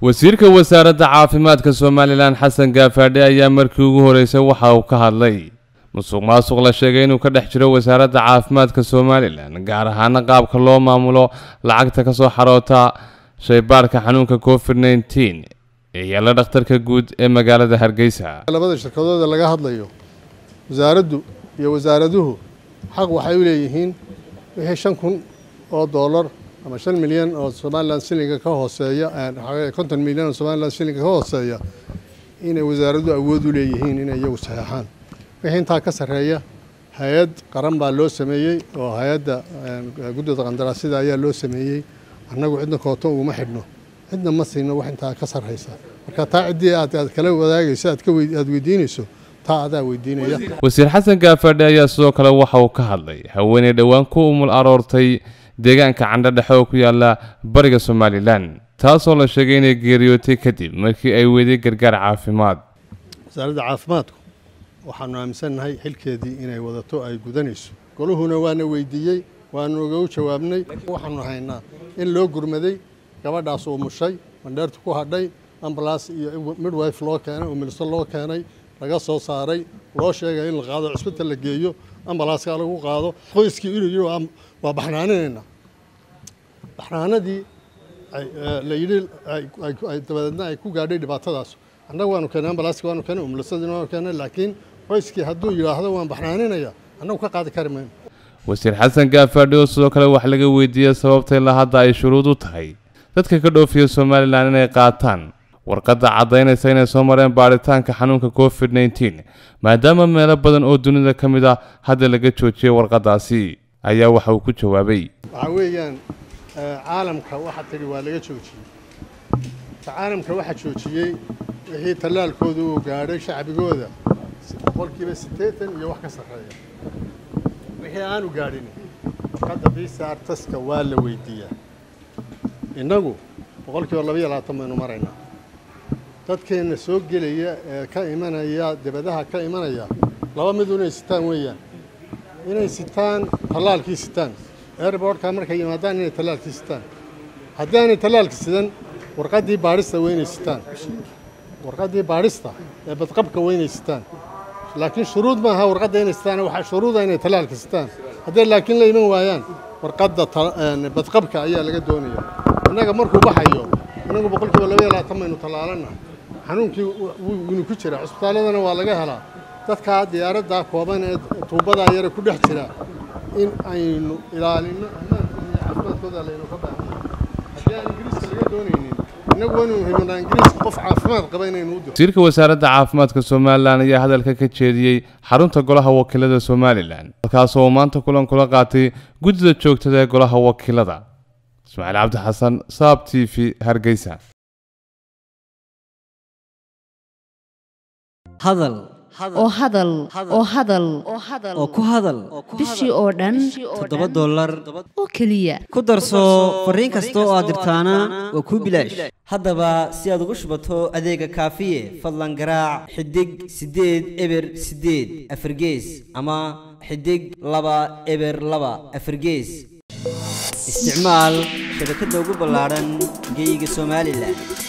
wasiirka wasaaradda caafimaadka somalilan xasan gaafadhe ayaa markii ugu horeysay waxa uu ka hadlay musuq maasuq la sheegay inuu ka dhex jiro wasaaradda caafimaadka somalilan gaar ahaana qaabka loo maamulo lacagta kasoo xaroota shaybaadhka xanuunka covid nneteen ee yaalla dhakhtarka guud ee magaalada hargeysa labada shirkadooda laga hadlayo wasaaraddu iyo wasaaraduhu xaq waxay u leeyihiin wixii shan kun oo doolar ama shan milyan oo somalilan shilinga ka hooseeya konton milyan oo somalilan shilinga ka hooseeya inay wasaaraduhu awood u leeyihiin inay iyagu saxeexaan wixii intaa ka sarreeya hay-ad qaran baa loo sameeyey oo hay-adda guddida qandaraasyada ayaa loo sameeyey annagu cidna kooto uguma xidhno cidna ma siino wax intaa ka sarreysa marka taa ciddii aad aad kala wadaagayso aad ka aad weydiinayso taa adaa weydiinaya wasiir xasan gaafadhe ayaa sidoo kale waxa uu ka hadlay haweeney dhowaan ku umul aroortay deegaanka candho dhexe oo ku yaala bariga somalilan taasoo la sheegay inay geeriyootay kadib markii ay weeday gargaar caafimaad wasaaradda caafimaadku waxaanu aaminsannahay xilkeedii inay wadato ay gudanayso goluhuna waana weydiiyey waanu ugu jawaabnay waxaanu haynaa in loo gurmaday gabadhaas uu mushay mandheertu ku hadhay ambalaas iyo midwife loo keenay umilso loo keenay laga soo saaray loo sheegay in la qaado cisbital la geeyo ambalaaska lagu qaado qoyskii inuu yidhi waa baxnaaninaynaa baxnaanadii la yidhi dabadeedna ay ku gaadhay dhibaatadaas annaga waanu keenay ambalaaska waanu keenay umilsadina waanu keenay laakiin qoyskii hadduu yidhaahdo waan baxnaaninaya annagu ka qaadi kari mayno wasiir xasan gaafadhe oo sidoo kale wax laga weydiiyey sababta ilaa hadda ay shuruud u tahay dadka ka dhoofiya somalilan inay qaataan warqadda caddaynaysa inay soo mareen baadhitaanka xanuunka covid nneteen maadaama meelo badan oo dunida ka mid ah hadda laga joojiyey warqaddaasi ayaa waxa uu ku jawaabay waxaa weeyaan caalamka waxaa tidhi waa laga joojiyey caalamka waxaa joojiyey wixii tallaalkooda uu gaadhay shacbigooda boqolkiiba siddeetan iyo wax ka sarreeya wixii aanu gaadhin warqadda visa taska waa la weydiiyaa innagu boqolkiiba labaiyo labaatan baynu maraynaa dadkeenna soo gelaya ee ka imanaya dibadaha ka imanaya laba midu inay sitaan weeyaan inay sitaan tallaalkii sitaan airbortka markay yimaadaan inay tallaalkii sitaan haddii aanay tallaalka sidan warqaddii baadhista waa inay sitaan warqaddii baadhista ee badqabka waa inay sitaan laakiin shuruud maaha warqadda inay sitaan waxaa shuruuda inay tallaalka sitaan hadday laakiin la iman waayaan warqadda badqabka ayaa laga doonaya innaga markuu baxayo innagu boqolkiiba labaiyo labaatan baynu tallaalanna xanuunkii winu ku jira cusbitaalladana waa laga helaa dadkaa diyaaraddaa kooban ee tuubadaa yare ku dhex jira in aynu ilaalinno ammaankooda iyo caafimaadkooda laynu ka baahanya haddii aan ingiriiska laga doonaynin innagu waynu himanaa ingiriiska qof caafimaad qaba inaynu u diro wasiirka wasaaradda caafimaadka somalilan ayaa hadalka ka jeediyey xarunta golaha wakiilada somalilan halkaasoo uu maanta kulan kula qaatay guddida joogtada ee golaha wakiilada ismaaciil cabdi xasan saab t v hargeysa hadal oo hadal oo hadal oo ku hadal bishii oo dhan toddoba dollar oo keliya ku darso fariin kasta oo aad dirtaana waa kuu bilaash haddaba si aad ugu shubato adeega kaafiye fadlan garaac xidig siddeed eber siddeed afargees ama xidig laba eber laba afargees isticmaal shabakadda ugu ballaadhan geeyiga somalilan